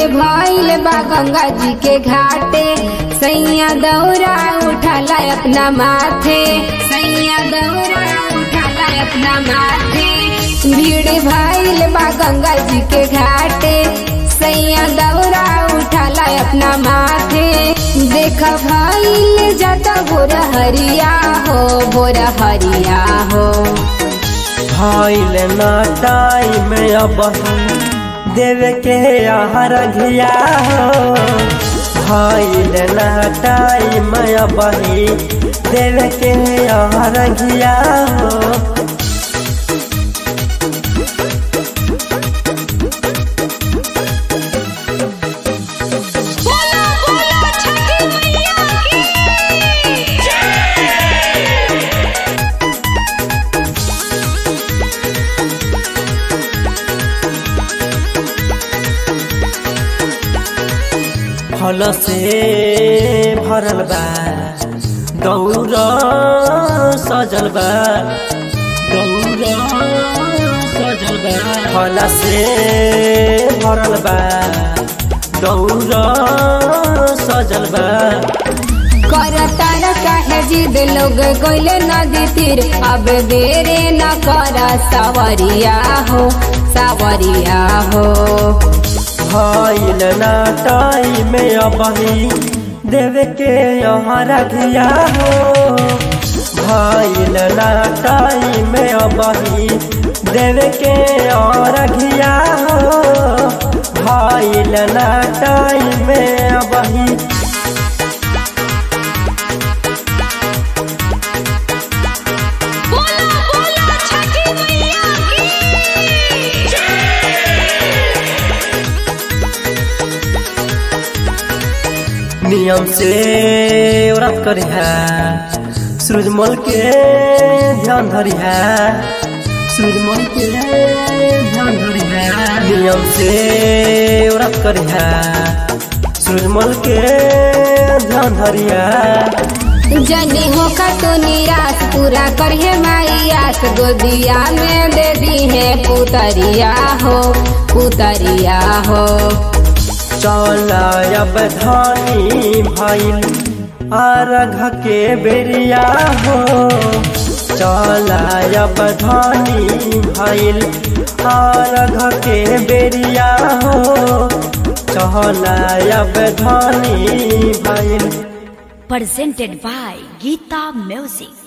भइल बा गंगा जी के घाटे सैया दौरा उठाला अपना माथे सैया दौरा उठाला अपना माथे भीड़ भइल बा गंगा जी के घाटे सैया दौरा उठाला अपना माथे देख भइल जाता भोर हरिया हो भोर हरिया हो भइल ना टाइम अब देवे के आहार घिया हो भइल ना टाइम अब देवे के आहार घिया हो बोलो बोलो छठी मैया की फल से भरल बा गौर सजल बा गौर सजल बा फल से भरल बा गौर सजल बा करतार काहे जिद लोग गइले नदी तीर अब देरे न कर सावरिया हो सावरिया हो भइल ना टाइम अबही देवे के यहाँ रखिया हो भइल ना टाइम अबही देवे के यहाँ रखिया हो भइल ना टाइम अबही बोलो बोलो छठी मैया की नियम से व्रत करिहा सूरजमल के ध्यान धरिहा सूरजमल के ध्यान धरिहा नियम से व्रत करिहा सूरजमल के ध्यान धरिहा जनी हो का तो निराश पूरा करिए माई आस गोदिया में दे दी है पुतरिया हो पुतरिया हो चल अब धानी भइल अर्घ के बेरिया हो चल अब धानी भइल अर्घ के बेरिया हो चल अब धानी भइल presented by Geeta Music.